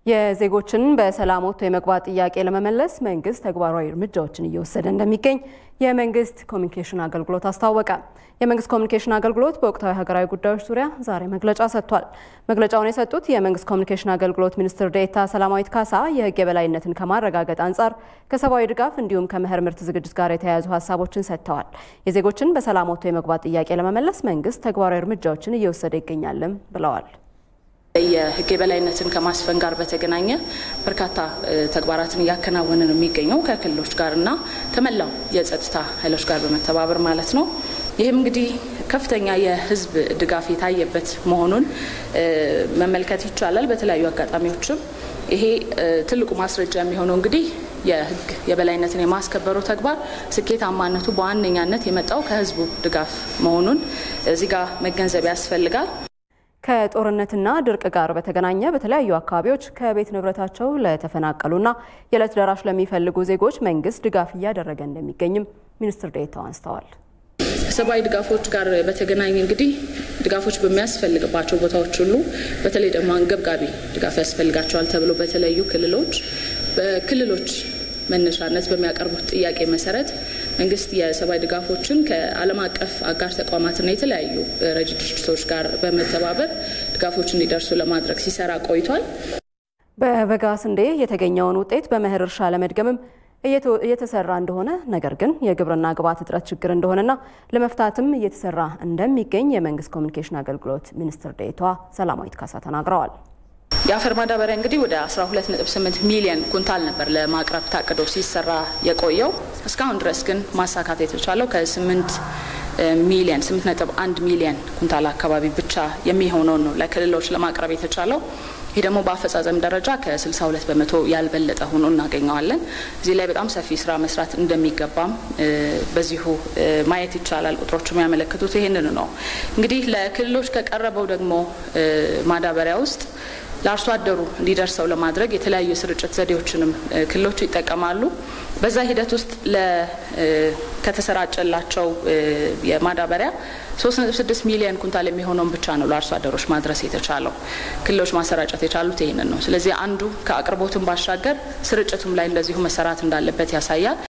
የዜጎችን በሰላም ወጥቶ የመግባት ጥያቄ ለመመለስ መንግስት ተግባራዊ እርምጃዎችን እየወሰደ እንደሚገኝ የመንግስት ኮሚኒኬሽን አገልግሎት አስታወቀ። የመንግስት ኮሚኒኬሽን አገልግሎት በወቅታዊ ሀገራዊ ጉዳዮች ዙሪያ ዛሬ መግለጫ ሰጥቷል። መግለጫውን የሰጡት የመንግስት ኮሚኒኬሽን አገልግሎት ሚኒስትር ዴኤታ ሰላማዊት ካሳ የህግ የበላይነትን ከማረጋገጥ አንጻር ከሰብአዊ ድጋፍ እንዲሁም ከመኸር ምርት ዝግጅት ጋር የተያያዙ ሀሳቦችን ሰጥተዋል። የዜጎችን በሰላም ወጥቶ የመግባት ጥያቄ ለመመለስ መንግስት ተግባራዊ እርምጃዎችን እየወሰደ ይገኛልም ብለዋል። የህግ የበላይነትን ከማስፈን ጋር በተገናኘ በርካታ ተግባራትን እያከናወነ ነው የሚገኘው ከክልሎች ጋር እና ከመላው የጸጥታ ኃይሎች ጋር በመተባበር ማለት ነው። ይህም እንግዲህ ከፍተኛ የህዝብ ድጋፍ የታየበት መሆኑን መመልከት ይቻላል። በተለያዩ አጋጣሚዎችም ይሄ ትልቁ ማስረጃ የሚሆነው እንግዲህ የህግ የበላይነትን የማስከበሩ ተግባር ስኬታማነቱ በዋነኛነት የመጣው ከህዝቡ ድጋፍ መሆኑን እዚህ ጋር መገንዘብ ያስፈልጋል። ከጦርነትና ድርቅ ጋር በተገናኘ በተለያዩ አካባቢዎች ከቤት ንብረታቸው ለተፈናቀሉና የዕለት ደራሽ ለሚፈልጉ ዜጎች መንግስት ድጋፍ እያደረገ እንደሚገኝም ሚኒስትር ዴኤታው አንስተዋል። ከሰብአዊ ድጋፎች ጋር በተገናኘ እንግዲህ ድጋፎች በሚያስፈልግባቸው ቦታዎች ሁሉ በተለይ ደግሞ አንገብጋቢ ድጋፍ ያስፈልጋቸዋል ተብሎ በተለዩ ክልሎች በክልሎች መነሻነት በሚያቀርቡት ጥያቄ መሰረት መንግስት የሰብአዊ ድጋፎችን ከዓለም አቀፍ አጋር ተቋማትና የተለያዩ ረጅ ድርጅቶች ጋር በመተባበር ድጋፎች እንዲደርሱ ለማድረግ ሲሰራ ቆይቷል። በበጋ ስንዴ የተገኘውን ውጤት በመኸር እርሻ ለመድገምም እየተሰራ እንደሆነ ነገር ግን የግብርና ግብዓት እጥረት ችግር እንደሆነና ለመፍታትም እየተሰራ እንደሚገኝ የመንግስት ኮሚኒኬሽን አገልግሎት ሚኒስትር ዴኤታዋ ሰላማዊት ካሳ ተናግረዋል። የአፈር ማዳበሪያ እንግዲህ ወደ 12.8 ሚሊዮን ኩንታል ነበር ለማቅረብ ታቅዶ ሲሰራ የቆየው። እስካሁን ድረስ ግን ማሳካት የተቻለው ከ8 ሚሊዮን 8.1 ሚሊዮን ኩንታል አካባቢ ብቻ የሚሆነውን ነው ለክልሎች ለማቅረብ የተቻለው። ይህ ደግሞ በአፈጻጸም ደረጃ ከ62 በመቶ ያልበለጠ ሆኖ እናገኘዋለን። እዚህ ላይ በጣም ሰፊ ስራ መስራት እንደሚገባም በዚሁ ማየት ይቻላል። ቁጥሮቹ የሚያመለክቱት ይህንን ነው። እንግዲህ ለክልሎች ከቀረበው ደግሞ ማዳበሪያ ውስጥ ለአርሶ አደሩ እንዲደርሰው ለማድረግ የተለያዩ የስርጭት ዘዴዎችንም ክልሎች ይጠቀማሉ። በዛ ሂደት ውስጥ ከተሰራጨላቸው የማዳበሪያ 3.6 ሚሊዮን ኩንታል የሚሆነውን ብቻ ነው ለአርሶ አደሮች ማድረስ የተቻለው። ክልሎች ማሰራጨት የቻሉት ይህንን ነው። ስለዚህ አንዱ ከአቅርቦቱም ባሻገር ስርጭቱም ላይ እንደዚሁ መሰራት እንዳለበት ያሳያል።